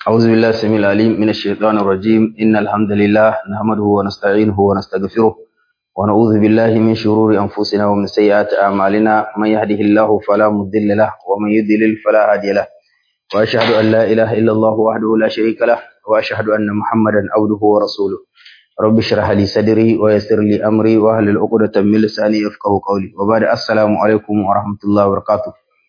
أعوذ بالله السميع العليم من الشيطان الرجيم إن الحمد لله نحمده ونستعينه ونستغفره ونعوذ بالله من شرور أنفسنا ومن سيئات أعمالنا من يهده الله فلا مضل له ومن يضلل فلا هادي له وأشهد أن لا إله إلا الله وحده لا شريك له وأشهد أن محمدا عبده ورسوله رب اشرح لي صدري ويسر لي أمري واحلل عقدة من لساني يفقهوا قولي وبعد السلام عليكم ورحمة الله وبركاته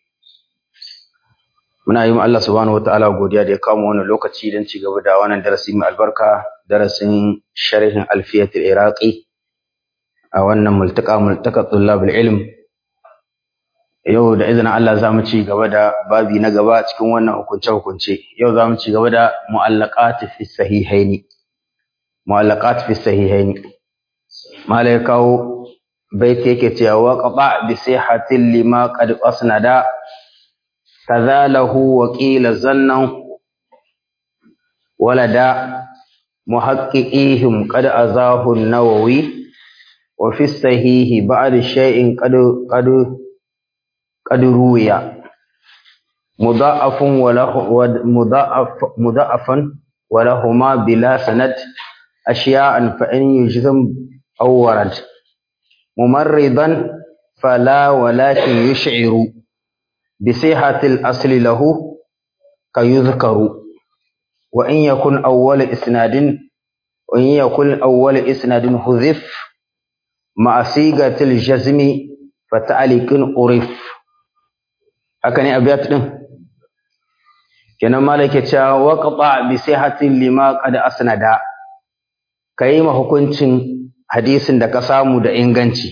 muna yi Allah subhanahu wataala godiya da ya kama wannan lokaci don ci gaba da wannan darasi mai albarka darasin sharhin alfiyatul iraqi a wannan multaka multaka tullabul ilm yau da izinin Allah za mu ci gaba da babi na gaba cikin wannan hukunce hukunce yau za mu ci gaba da mu'allaqat fi sahihaini mu'allaqat fi sahihaini mala ya kawo baiti yake cewa waqaba bi sihatin lima qad asnada كذا له وقيل زنا ولدى محققيهم قد أزاه النووي وفي الصحيح بعد شيء قد قد قد روي مضاعف وله مضاعف مضاعفا ولهما بلا سند أشياء فإن يجزم أو ورد ممرضا فلا ولكن يشعر بصيحة الأصل له كيذكر وإن يكن أول إسناد وإن يكن أول إسناد حذف مع صيغة الجزم فتعليق عرف هكذا أبيات kenan malaka cewa waqta bi sihatin lima qad asnada kai ma hukuncin hadisin da ka samu da inganci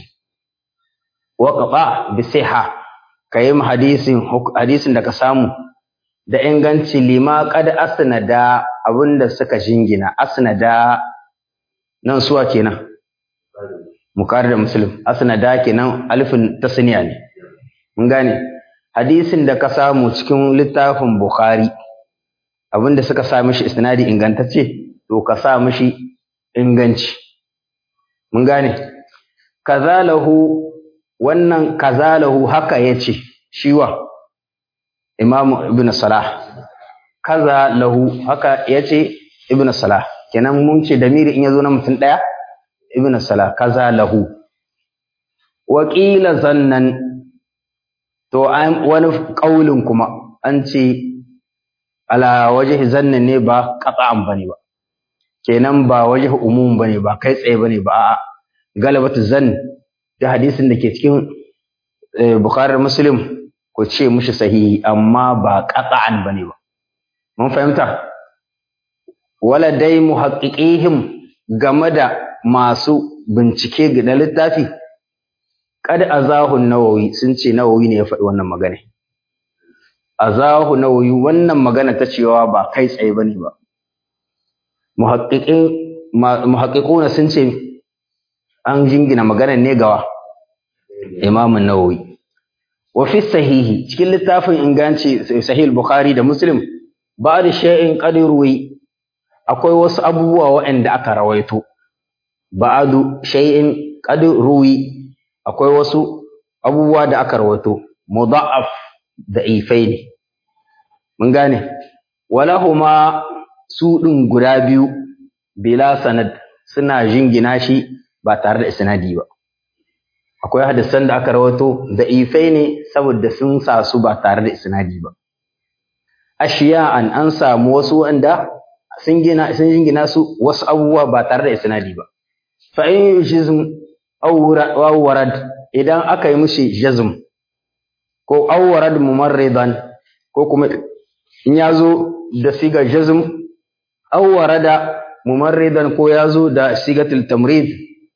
waqta bi siha ka yi hadisin hadisin da ka samu da inganci lima kad asnada abinda suka jingina asnada nan suwa kenan mukar da muslim asnada kenan alifin tasniya ne mun gane hadisin da ka samu cikin littafin bukhari abinda suka sa mishi isnadi ingantacce to ka sa mishi inganci mun gane kazalahu wannan kazalahu haka yace shiwa Imam Ibn Salah kaza lahu haka yace Ibn Salah kenan mun ce damiri in yazo na mutum daya Ibn Salah kaza lahu wa qila zannan to an wani kaulin kuma an ce ala wajhi zannan ne ba qat'an bane ba kenan ba wajhi umum bane ba kai tsaye bane ba a'a galabatu zann da hadisin da ke cikin Bukhari Muslim ku ce mushi sahihi amma ba qat'an bane ba mun fahimta wala dai muhaqqiqihim game da masu bincike ga littafi kad azahu nawawi sun ce nawawi ne ya faɗi wannan magana azahu nawawi wannan magana ta cewa ba kai tsaye bane ba muhaqqiqin muhaqqiquna sun ce an jingina maganar ne gawa Imam Nawawi wa fi sahihi cikin littafin inganci sahih Bukhari da Muslim ba'da shay'in qadiruwi akwai wasu abubuwa waɗanda aka rawaito ba'du shay'in qadiruwi akwai wasu abubuwa da aka rawaito mudha'af da ifai ne mun gane walahuma su din guda biyu bila sanad suna jingina shi ba tare da isnadi ba akwai hadisan da aka rawato da ifai ne saboda sun sa su ba tare da isnadi ba ashiya'an an samu wasu wanda sun gina sun jingina su wasu abubuwa ba tare da isnadi ba fa in yujizm aw warad idan aka yi mushi jazm ko aw warad mumarridan ko kuma in yazo da siga jazm aw warada mumarridan ko yazo da sigatul tamrid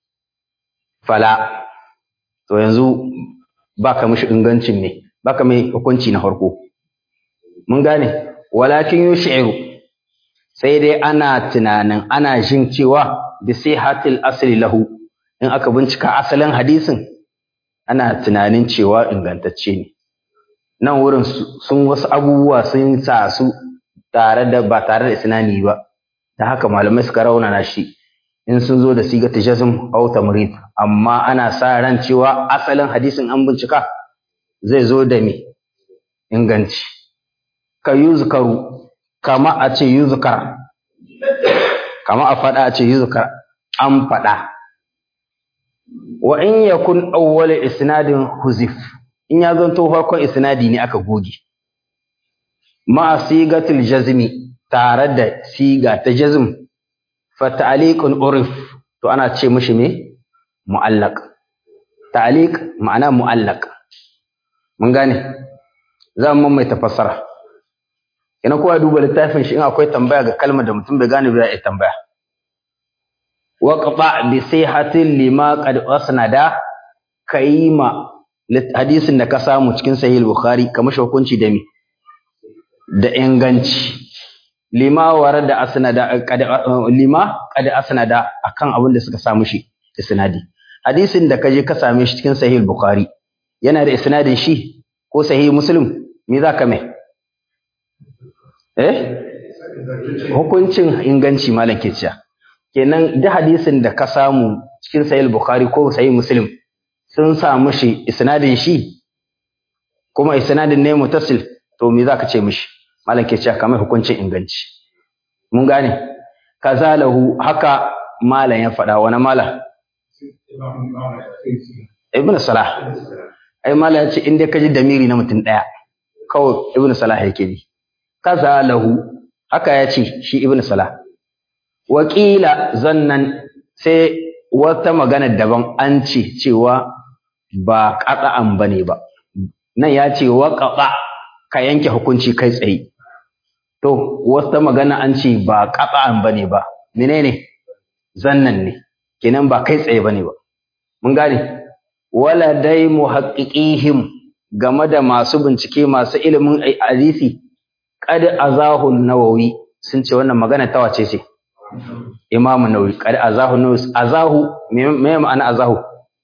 fala to yanzu baka mishi ingancin ne baka mai hukunci na farko mun gane walakin yushiru sai dai ana tunanin ana jin cewa bi sihatil asli lahu in aka bincika asalin hadisin ana tunanin cewa ingantacce ne nan wurin sun wasu abubuwa sun sa su tare da ba tare da isnani ba da haka malamai suka raunana shi in sun zo da sigata jazm aw tamrid amma ana sa ran cewa asalin hadisin an bincika zai zo da me inganci ka yuzkaru kama a ce yuzkar kama a faɗa a ce yuzkar an faɗa wa in yakun awwal isnadin huzif in ya zanto farkon isnadi ne aka goge ma sigatul jazmi tare da siga ta jazm fa ta'liqun urif to ana ce mishi me mu'allaq ta'liq ma'ana mu'allaq mun gane za mu mai tafassara ina kowa duba littafin shi in akwai tambaya ga kalmar da mutum bai gane ba ya tambaya wa qata bi sihatin lima qad asnada kayima hadisin da ka samu cikin sahih bukhari kamar shi hukunci da mi da inganci lima warada asnada qad lima qad asnada akan abin da suka samu shi isnadi hadisin da kaje ka same shi cikin sahih bukhari yana da isnadin shi ko sahih muslim me za ka mai eh hukuncin inganci malam ke cewa kenan duk hadisin da ka samu cikin sahih bukhari ko sahih muslim sun samu shi isnadin shi kuma isnadin ne mutasil to me za ka ce mishi malam ke cewa kamar hukuncin inganci mun gane kazalahu haka malam ya faɗa wani malam ibn salah ai malam ya ce in dai ka ji damiri na mutum ɗaya kawai ibn salah yake ji kaza lahu haka ya ce shi ibn salah wakila zannan sai wata magana daban an ce cewa ba qata'an bane ba nan ya ce wa qata ka yanke hukunci kai tsaye to wata magana an ce ba qata'an bane ba menene zannan ne kenan ba kai tsaye bane ba mun gane wala dai muhaqqiqihim game da masu bincike masu ilimin hadisi qad azahu nawawi sun ce wannan magana ta wace ce imam nawawi qad azahu nawawi azahu me ma'ana azahu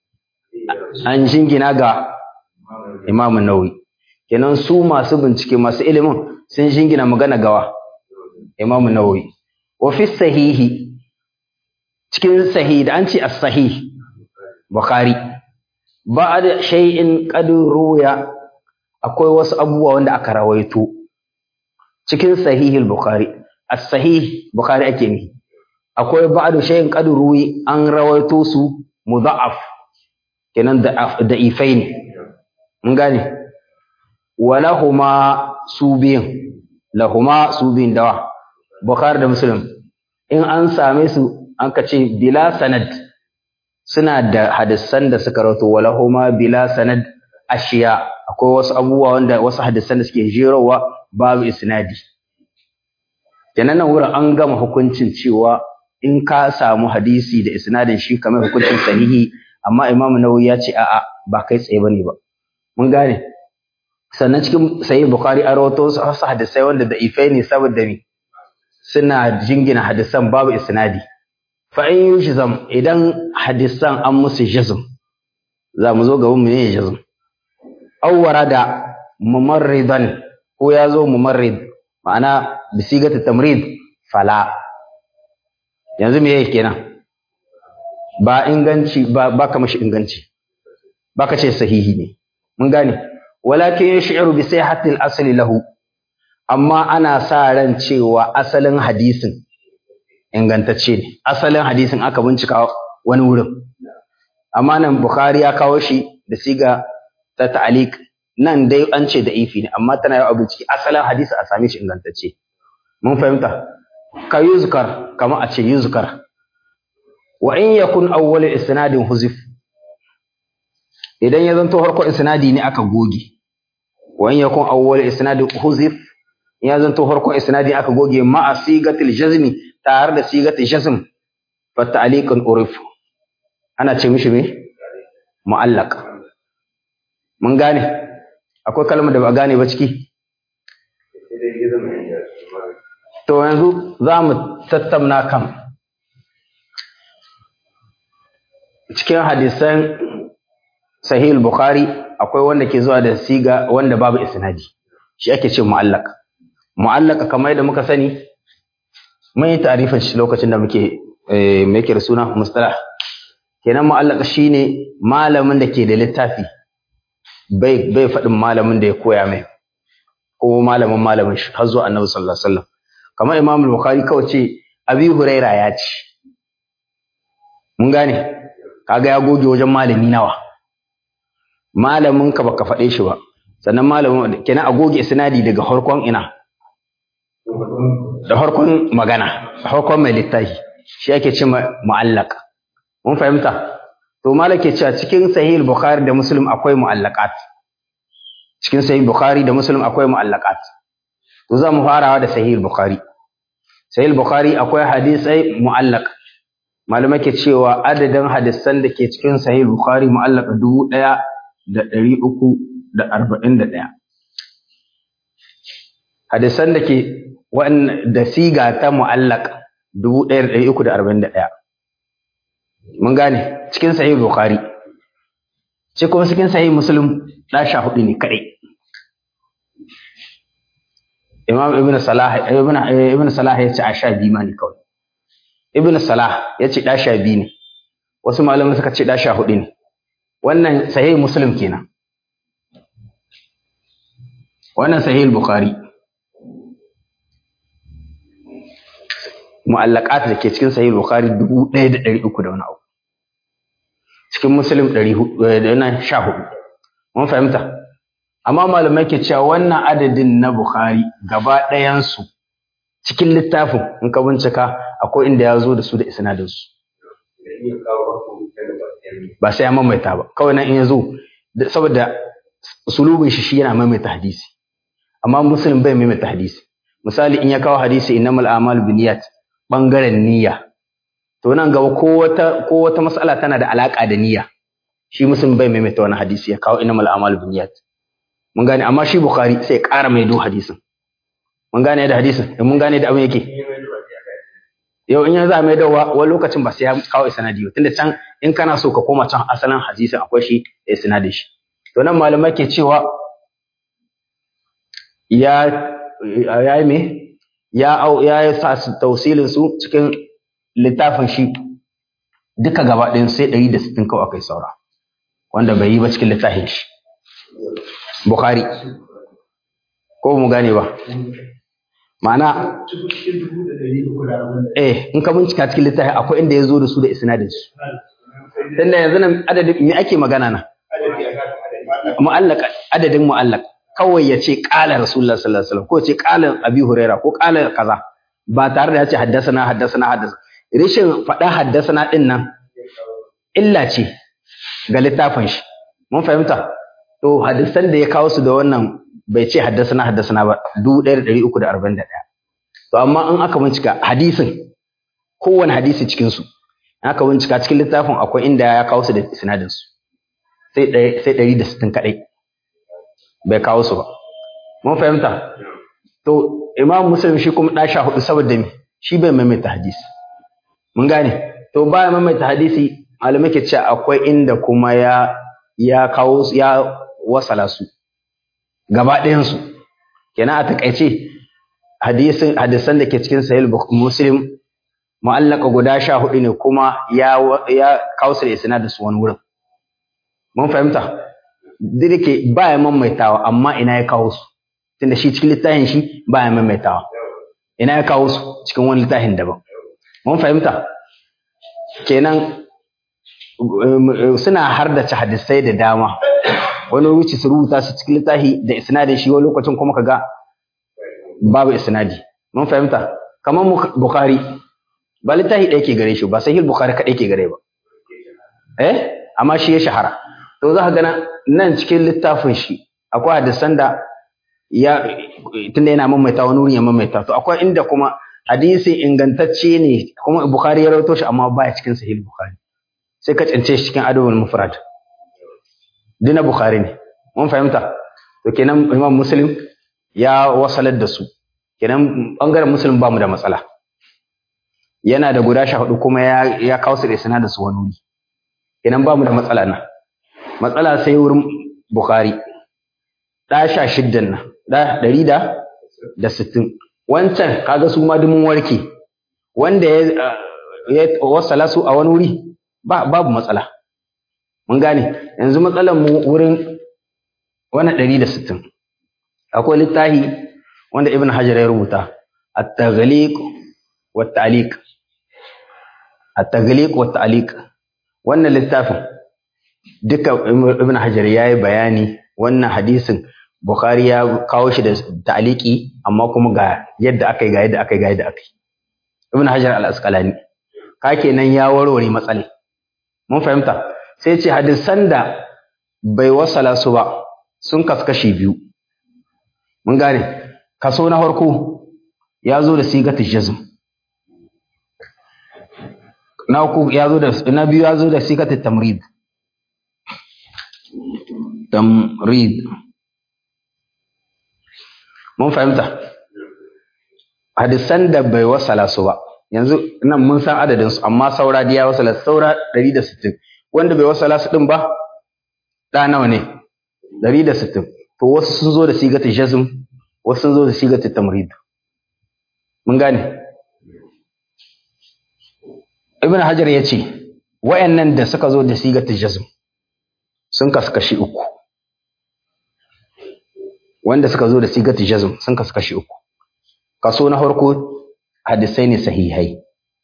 an jingina ga imam nawawi kenan su masu bincike masu ilimin sun jingina magana gawa imam nawawi wa fi sahihi cikin sahih da an ce as-sahih bukhari ba'da shay'in qad ruya akwai wasu abubuwa wanda aka rawaito cikin sahihul bukhari as-sahih bukhari ake ne akwai ba'da shay'in qad ruwi an rawaito su mudha'af kenan da da ifain mun gane walahuma subiyin lahuma subiyin dawa bukhari da muslim in an same su an ka ce bila sanad suna da hadisan da suka rawato walahuma bila sanad ashiya akwai wasu abubuwa wanda wasu hadisan da suke jerowa babu isnadi kenan nan wurin an gama hukuncin cewa in ka samu hadisi da isnadin shi kamar hukuncin sahihi amma imamu nawawi ya ce a'a ba kai tsaye bane ba mun gane sannan cikin sahih bukhari an rawato wasu hadisai wanda da ifai ne saboda me suna jingina hadisan babu isnadi fa in yujzam idan hadisan an musu jazm za mu zo gaban mu ne jazm aw warada mumarridan ko ya zo mumarrid ma'ana bisigatu tamrid fala yanzu me yake kenan ba inganci ba ba ka mashi inganci ba ka ce sahihi ne mun gane walakin yash'uru bi sihhati al-asli lahu amma ana sa ran cewa asalin hadisin ingantacce ne asalin hadisin aka bincika wani wurin amma nan bukhari ya kawo shi da siga ta ta'aliq nan dai an ce da ifi ne amma tana yau bincike asalin hadisi a same shi ingantacce mun fahimta ka yuzkar kama a ce yuzkar wa in yakun awwal isnadin huzif idan ya zanto farko isnadi ne aka goge wa in yakun awwal isnadin huzif ya zanto farko isnadi aka goge ma a sigatil jazmi tare da sigatil jazm fa ta'liqun urif ana ce mishi me mu'allaq mun gane akwai kalmar da ba gane ba ciki to yanzu za mu tattauna kan cikin hadisan sahih bukhari akwai wanda ke zuwa da siga wanda babu isnadi shi ake ce mu'allaq mu'allaq kamar yadda muka sani mun yi tarifin shi lokacin da muke me yake da suna mustalah kenan mu'allaq shine malamin da ke da littafi bai bai faɗin malamin da ya koya mai ko malamin malamin shi har zuwa annabi sallallahu alaihi wasallam kamar Imam Bukhari kawai ce Abi Huraira ya ce mun gane kaga ya goge wajen malami nawa malamin ka baka faɗe shi ba sannan malamin kenan a goge isnadi daga harkon ina da harkon magana harkon mai littafi shi ake ce mu'allaq mun fahimta to malake cewa cikin sahih bukhari da muslim akwai mu'allaqat cikin sahih bukhari da muslim akwai mu'allaqat to za mu farawa da sahih bukhari sahih bukhari akwai hadisai mu'allaq malamai ke cewa adadin hadisan da ke cikin sahih bukhari mu'allaq dubu ɗaya da ɗari uku da arba'in da ɗaya hadisan da ke da siga ta mu'allaq dubu ɗaya da ɗari uku da arba'in da ɗaya mun gane cikin sahih bukhari sai kuma cikin sahih muslim da sha hudu ne kadai imam ibn salah ibn ibn salah ya ce a sha biyu ma ne kawai ibn salah ya ce da sha biyu ne wasu malamai suka ce da sha hudu ne wannan sahih muslim kenan wannan sahih bukhari mu'allaqat da ke cikin sahih bukhari 1300 da wani abu cikin muslim 400 mun fahimta amma malamai ke cewa wannan adadin na bukhari gaba ɗayan su cikin littafin in ka bincika akwai inda ya zo da su da isnadin su ba sai ya maimaita ba kawai nan in ya zo saboda sulubin shi shi yana maimaita hadisi amma muslim bai maimaita hadisi misali in ya kawo hadisi innamal a'malu binniyat bangaren niyya to nan gaba ko wata ko wata mas'ala tana da alaka da niyya shi muslim bai maimaita wani hadisi ya kawo innamal a'malu binniyat mun gane amma shi bukhari sai ya ƙara mai do hadisin mun gane da hadisin mun gane da abin yake yau in ya za mai dawa wani lokacin ba sai ya kawo isnadi ba tunda can in kana so ka koma can asalin hadisin akwai shi da isnadin shi to nan malamai ke cewa ya ya yi me ya au ya sa su tausilin su cikin littafin shi duka gaba ɗayan sai ɗari da sittin kawai akai saura wanda bai yi ba cikin littafin shi Bukhari ko mu gane ba ma'ana eh in ka bincika cikin littafi akwai inda ya zo da su da isnadin su tunda yanzu nan adadin me ake magana na mu'allaq adadin mu'allaq kawai ya ce qala rasulullah sallallahu alaihi wasallam ko ya ce qala abi huraira ko qala kaza ba tare da ya ce haddasana haddasana haddasa rishin faɗa haddasana din nan illa ce ga littafin shi mun fahimta to hadisan da ya kawo su da wannan bai ce haddasana haddasana ba 1341 to amma in aka bincika hadisin kowane hadisi cikin su aka bincika cikin littafin akwai inda ya kawo su da sinadin su sai sai 160 kadai bai kawo su ba mun fahimta to imam muslim shi kuma da sha hudu saboda me shi bai maimaita hadisi mun gane to baya maimaita hadisi malamai ke cewa akwai inda kuma ya ya kawo ya wasala su gaba ɗayansu kenan a takaice hadisin hadisan da ke cikin sahih muslim mu'allaka guda sha hudu ne kuma ya ya kawo su da isnad su wani wurin mun fahimta dirke ba ya maimaitawa amma ina ya kawo su tunda shi cikin littafin shi ba ya maimaitawa ina ya kawo su cikin wani littafin daban mun fahimta kenan suna hardace hadisai da dama wani wuce su rubuta su cikin littafi da isnadin shi wani lokacin kuma kaga babu isnadi mun fahimta kamar bukhari ba littafi ɗaya ke gare shi ba sahih bukhari kaɗai ke gare ba eh amma shi ya shahara to za ka gana nan cikin littafin shi akwai hadisan da ya tunda yana mamaita wani wurin ya mamaita to akwai inda kuma hadisi ingantacce ne kuma bukhari ya rawaito shi amma baya cikin sahih bukhari sai ka tsince shi cikin adabul mufrad dina bukhari ne mun fahimta to kenan imam muslim ya wasalar da su kenan bangaren muslim ba mu da matsala yana da guda sha hudu kuma ya ya kawo su da sana da su wani wuri kenan ba mu da matsala na matsala sai wurin bukhari da sha shiddan nan da ɗari da da sittin wancan kaga su ma dumin warke wanda ya ya wasala su a wani wuri ba babu matsala mun gane yanzu matsalar mu wurin wani ɗari da sittin akwai littafi wanda ibn hajar ya rubuta at-taghliq wa at-ta'liq at-taghliq wa at-ta'liq wannan littafin duka ibn hajar yayi bayani wannan hadisin bukhari ya kawo shi da ta'liqi amma kuma ga yadda akai ga yadda akai ga yadda akai ibn hajar al-asqalani ka kenan ya warware matsalai mun fahimta sai ce hadisan da bai wasala su ba sun kaskashi biyu mun gane kaso na farko ya zo da sigatul jazm na uku ya zo da na biyu ya zo da sigatul tamrid tamrid mun fahimta hadisan da bai wasala su ba yanzu nan mun san adadin su amma saura da ya wasala saura 160 wanda bai wasala su din ba da nawa ne 160 to wasu sun zo da sigatul jazm wasu sun zo da sigatul tamrid mun gane ibn hajar ya ce wayannan da suka zo da sigatul jazm sun kasu kashi uku wanda suka zo da sigatul jazm sun kasu kashi uku kaso na farko hadisai ne sahihai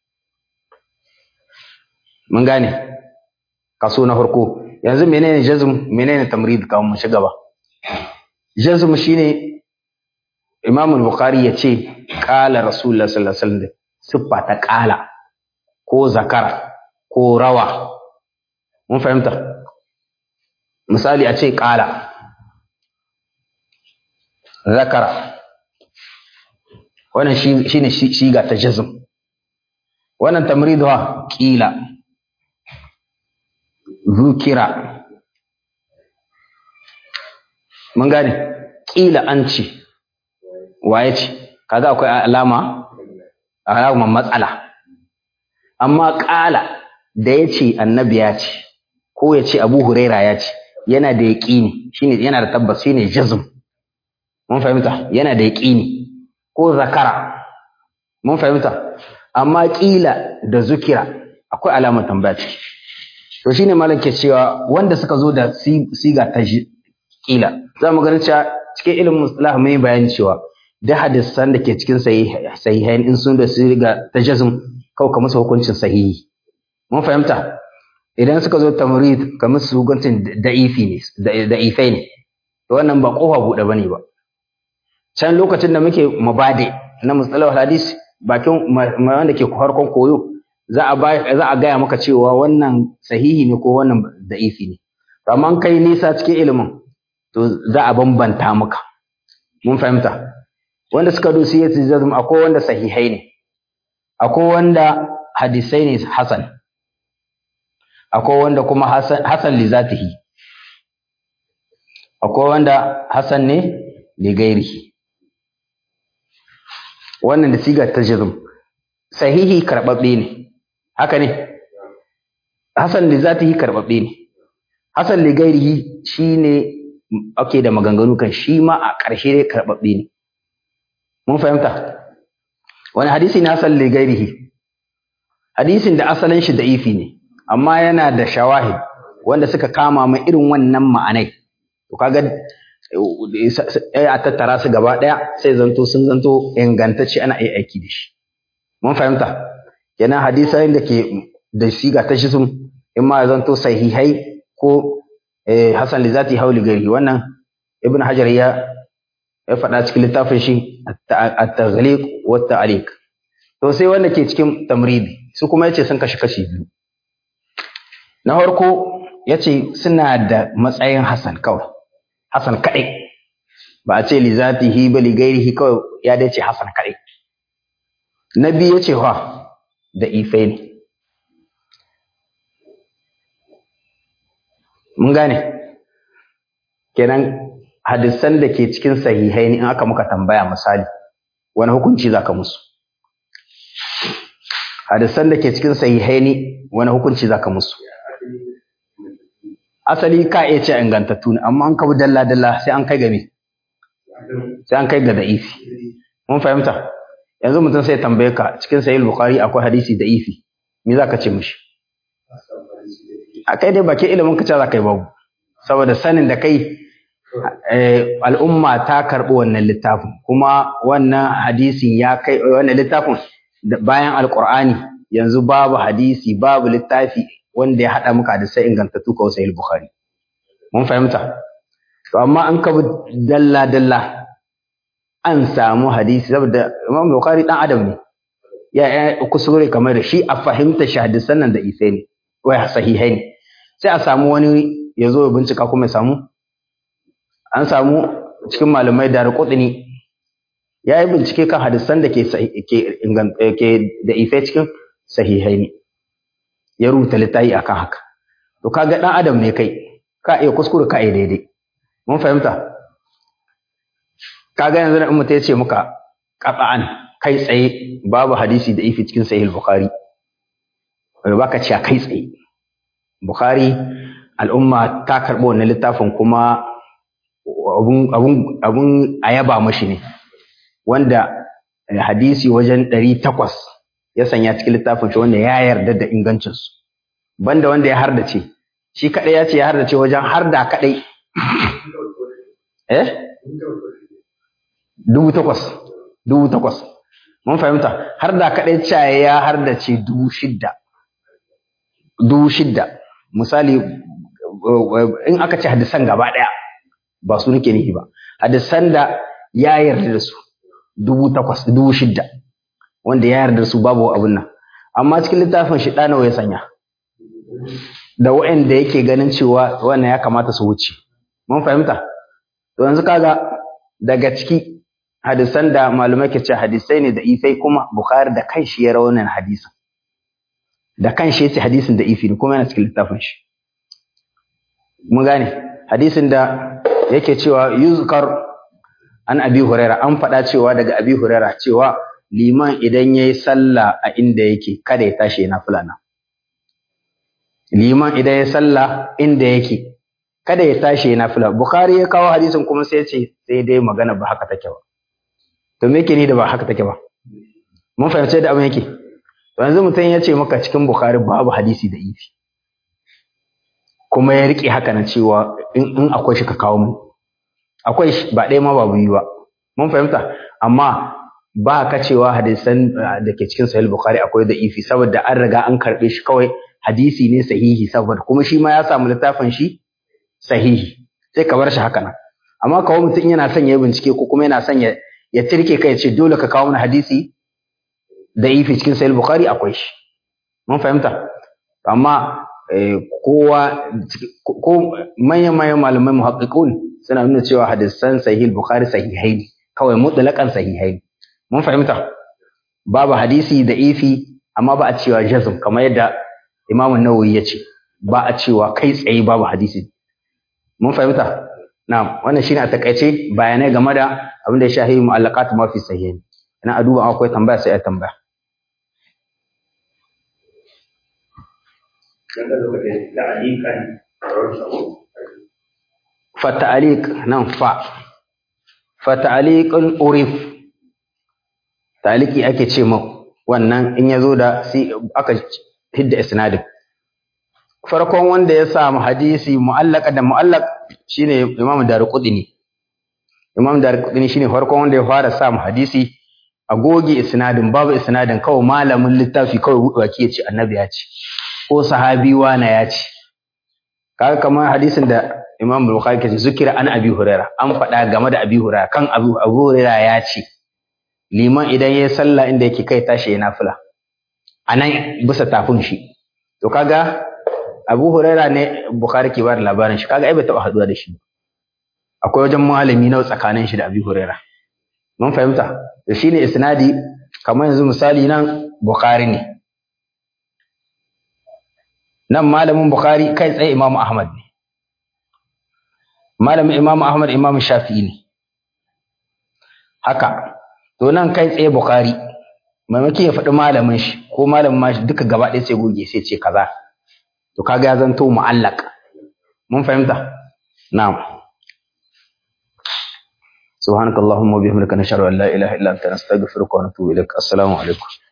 mun gane kaso na farko yanzu menene jazm menene tamrid kawai mu shiga ba jazm shine imam al-bukhari ya ce qala rasulullah sallallahu alaihi wasallam siffa ta qala ko zakara ko rawa mun fahimta misali a ce qala zakara wannan shine shiga ta jazm wannan tamrid wa qila zukira mun gane ƙila an ce waye ce kaga akwai alama alama matsala amma ƙala da ya ce annabi ya ce ko ya ce abu huraira ya ce yana da yaƙini shine yana da tabbas shine jazm mun fahimta yana da yaƙini ko zakara mun fahimta amma ƙila da zukira akwai alamar tambaya ciki to shine malam ke cewa wanda suka zo da siga ta kila za mu ganin cewa cikin ilimin mustalah mai bayani cewa da hadisan da ke cikin sahihain in sun da siga ta jazm kawai ka musu hukuncin sahihi mun fahimta idan suka zo tamrid ka musu hukuncin da'ifi ne da'ifai ne to wannan ba kofa buɗe bane ba can lokacin da muke mabade na mustalah hadis bakin wanda ke farkon koyo za a za a gaya maka cewa wannan sahihi ne ko wannan da'ifi ne amma kai nisa cikin ilimin to za a bambanta maka mun fahimta wanda suka dosi ya tijazum akwai wanda sahihai ne akwai wanda hadisai ne hasan akwai wanda kuma hasan hasan li zatihi akwai wanda hasan ne li gairihi wannan da sigar tajazum sahihi karbabbe ne haka ne hasan li zatihi karbabbe ne hasan li gairihi shine ake da maganganu kan shi ma a ƙarshe dai karbabbe ne mun fahimta wani hadisi ne hasan li gairihi hadisin da asalin shi da'ifi ne amma yana da shawahid wanda suka kama mai irin wannan ma'anai to kaga a tattara su gaba ɗaya sai zanto sun zanto ingantacce ana iya aiki da shi mun fahimta kenan hadisan da ke da siga ta shi sun in ma zanto sahihai ko hasan li zati hauli gari wannan ibn hajar ya ya faɗa cikin littafin shi at-taghliq wa at-ta'liq to sai wanda ke cikin tamridi su kuma yace sun kashi kashi biyu na farko yace suna da matsayin hasan kawai hasan kadai ba a ce li zatihi ba li gairihi kawai ya dace hasan kadai na biyu yace fa da ifai ne mun gane kenan hadisan da ke cikin sahihai ne in aka muka tambaya misali wani hukunci zaka musu hadisan da ke cikin sahihai ne wani hukunci zaka musu asali ka iya ce ingantattu ne amma an kabu dalla dalla sai an kai ga me sai an kai ga da'ifi mun fahimta yanzu mutum sai tambaye ka cikin sahih bukhari akwai hadisi da'ifi me zaka ce mishi a kai dai bakin ilimin ka ce za ka yi babu saboda sanin da kai al'umma ta karɓi wannan littafin kuma wannan hadisin ya kai wannan littafin bayan alqur'ani yanzu babu hadisi babu littafi wanda ya haɗa muka da sai ingantattu kawai sahih bukhari mun fahimta to amma an ka dalla dalla an samu hadisi saboda imam bukhari dan adam ne ya kusure kamar da shi a fahimta shi hadisan nan da isai ne wai sahihai ne sai a samu wani ya zo ya bincika kuma ya samu an samu cikin malamai da rukudini ya yi bincike kan hadisan da ke da ife cikin sahihai ne ya rubuta littafi akan haka to kaga dan adam ne kai ka iya kuskure ka iya daidai mun fahimta kaga yanzu in mutum ya ce muka qat'an kai tsaye babu hadisi da ifi cikin sahih bukhari baka ce kai tsaye bukhari al'umma ta karɓi wannan littafin kuma abun a yaba mashi ne wanda hadisi wajen ɗari takwas ya sanya cikin littafin shi wanda ya yarda da ingancinsu banda wanda ya hardace shi kaɗai ya ce ya hardace wajen harda kaɗai eh dubu takwas dubu takwas mun fahimta harda kaɗai caye ya hardace dubu shidda dubu shidda misali in aka ce hadisan gaba ɗaya ba su nake nihi ba hadisan da ya yarda da su dubu takwas dubu shidda wanda ya yarda da su babu abun nan amma cikin littafin shi ɗanawa ya sanya da wa'anda yake ganin cewa wannan ya kamata su wuce mun fahimta to yanzu kaga daga ciki hadisan da malumai ke ce hadisai ne da ifai kuma bukhari da kan shi ya raunin hadisin da kan shi yace hadisin da ifi ne kuma yana cikin littafin shi mun gane hadisin da yake cewa yuzkar an abi huraira an faɗa cewa daga abi huraira cewa liman idan yayi sallah a inda yake kada ya tashi yana fulana liman idan ya sallah inda yake kada ya tashi yana fula bukhari ya kawo hadisin kuma sai ya ce sai dai magana ba haka take ba to me yake ni da ba haka take ba mun fahimci da abin yake to yanzu mutum ya ce maka cikin bukhari babu hadisi da ifi kuma ya rike haka na cewa in akwai shi ka kawo mu akwai shi ba ɗaya ma ba biyu ba mun fahimta amma ba ka cewa hadisan da ke cikin sahih bukhari akwai da ifi saboda an riga an karɓe shi kawai hadisi ne sahihi saboda kuma shi ma ya samu littafin shi sahihi sai ka bar shi haka nan amma kawo mutum yana son ya bincike ko kuma yana son ya ya tirke kai ya ce dole ka kawo mana hadisi da ifi cikin sahih bukhari akwai shi mun fahimta amma kowa ko manyan manyan malamai muhaqqiqun suna nuna cewa hadisan sahih bukhari sahihai ne kawai mutlaqan sahihai ne mun fahimta babu hadisi da ifi amma ba a cewa jazm kamar yadda Imam Nawawi ya ce ba a cewa kai tsaye babu hadisi mun fahimta na'am wannan shine a takaice bayanai game da abin da ya shahi mu'allaqat ma fi sahih ina a duba akwai tambaya sai a tambaya fata'aliq nan fa fata'aliqun urif taliki ake ce ma wannan in yazo da si aka hidda isnadin farkon wanda ya samu hadisi mu'allaka da mu'allaq shine Imam Darqutni Imam Darqutni shine farkon wanda ya fara samu hadisi a goge isnadin babu isnadin kawai malamin littafi kawai waki ya ce annabi ya ce ko sahabi wana ya ce kaga kamar hadisin da Imam Bukhari ke zikira an Abi Huraira an faɗa game da Abi Huraira kan Abu Abu Huraira ya ce liman idan ya sallah inda yake kai tashi ya nafila anan bisa tafin shi to kaga Abu Huraira ne Bukhari ke bada labarin shi kaga ai bai taba haduwa da shi akwai wajen malami nawa tsakanin shi da Abi Huraira mun fahimta da shine isnadi kamar yanzu misali nan Bukhari ne nan malamin Bukhari kai tsaye Imam Ahmad ne malamin Imam Ahmad Imam Shafi'i ne haka to nan kai tsaye Bukhari maimaki ya faɗi malamin shi ko malamin ma shi duka gaba ɗaya sai goge sai ce kaza to kaga ya zanto mu'allaq mun fahimta na'am subhanakallahumma wa bihamdika nashhadu an la ilaha illa anta nastaghfiruka wa natubu ilaik assalamu alaikum